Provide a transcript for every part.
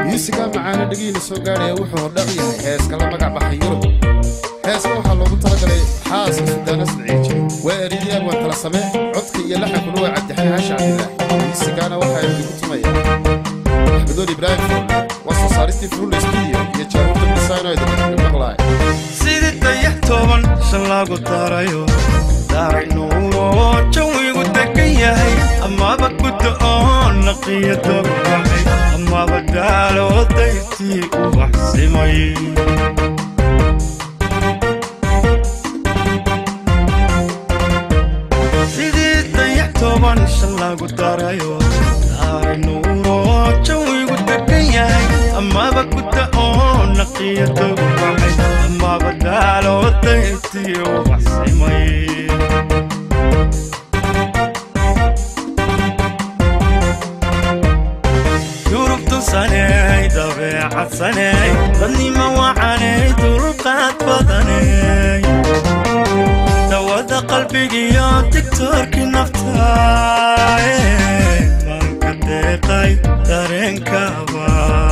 miisigaa macaana dhegiina soo gaadhaya wuxuu hordhaq yahay heeska la magac baxay yurub heeska waxaa loogu talagalay xaaska sudaana sadciije waa eridiyaan waa tala same codka iyo laxankuna waa cabdixay haasha cabdilaahi miisigaana waxaa idigu tumaya axmedoon ibraahim furle waa soo saaristii furle studio iyo jaarufta designo idin maqlaay sidii dayax tooban shan lagu darayo daaray nuuro jawigu degan yahay amaba gudda oo naqiya dogbaxay amaba daalo dayrtii u waxsimay sidii dayax tooban shan lagu darayo daaray nuuro jawigu degan yahay amaba gudda oo naqiya dogbaxay amaba daalo dayrtii u waxsimay yurubtu saney dabeecad saney dadnima wacaney dulqaad badaney dawada qalbigiyo digtoorkii naftaay manka deeqay dareenkaba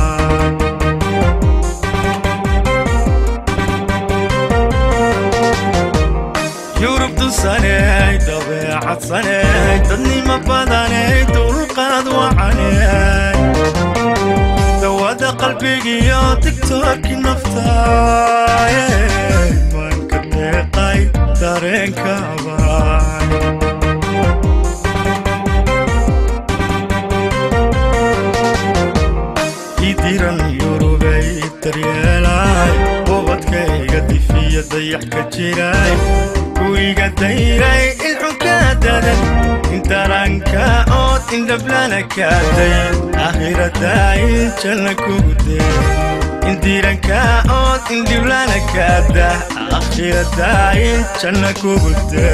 yurubtu saney dabeecad saney dadnima badaney dulqaad wacaney dawada qalbigiyo digtoorkii naftaay manka deeqay dareenkaba idiran yurubay daryeelay ubadkayga difiya dayax ka jiray guriga dayray ilxunka dadan intaranka ood indhablana kaaday akhiradayn janna kugude indiranka ood indhiblana kaada akhiradayn janna kugude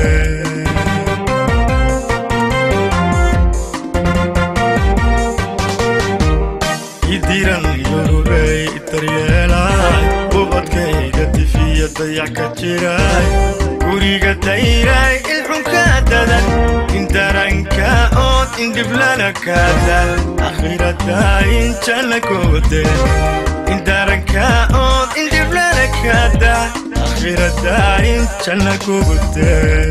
idiran yurubay daryeelay ubadkayga difiya dayax ka jiray guriga dayray ilxunka dadan indaranka ood indhiblana kaada akhiradayn janna kugude indaranka ood indhiblana kaada akhiradayn janna kugude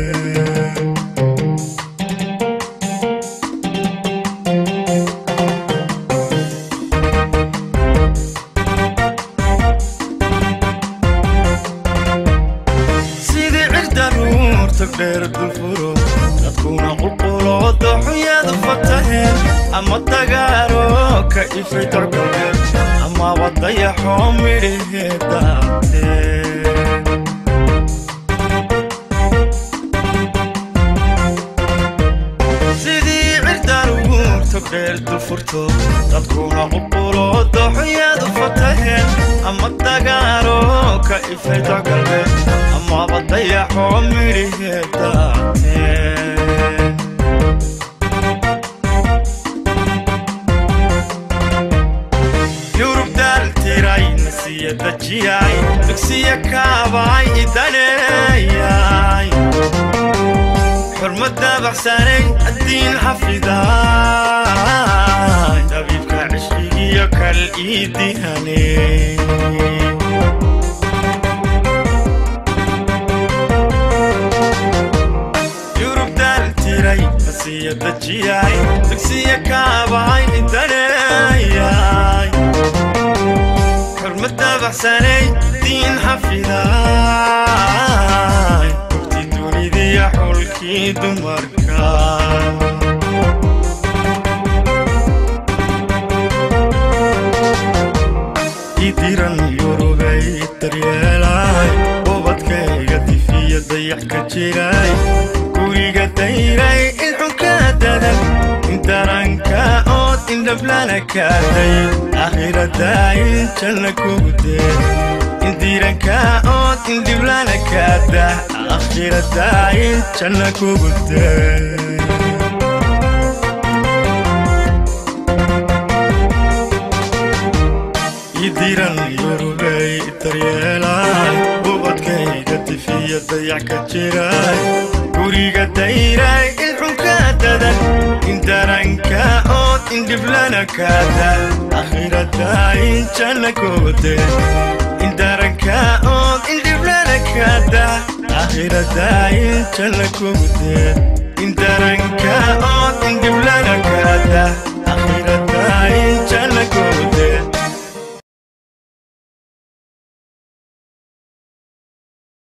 sidii cirda ruurta dheer dulfuro dadkuna qulqulo dooxunyadu fataheen ama dagaaro ka ifay dorgalbeed amaba dayaxoo midhahee daabteen sidii cirda ruurta dheer dulfurto dadkuna qulqulo dooxunyadu fataheen ama dagaaro ka ifay dorgalbeed amaba dayaxoo midhahee daabteen yurub daaltiray nasiya dajiyay dugsiya kaabay idaneeyay xurmad dabaxsanay addiin xafiday dabiibka cishqigiyo kal ii dihanay yurub daaltiray nasiya dajiyay dugsiya kaabay idaneeyay xurmad dabaxsanay diin xafiday gobti dunidiya xulkii dumarka idiran yurubay daryeelay ubadkayga difiya dayax ka jiray guriga dayray ilxunka dadan intaranka ood indhablana kaaday akhiradayn janna kugude indiranka ood indhiblana kaada akhiradayn janna kugude idiran yurubay daryeelay ubadkayga difiya dayax ka jiray guriga dayray ilxunka dadan indaranka ood indhiblana kaada akhiradayn jalla kogode indaranka ood indhiblana kada aakhirada in jalla kogode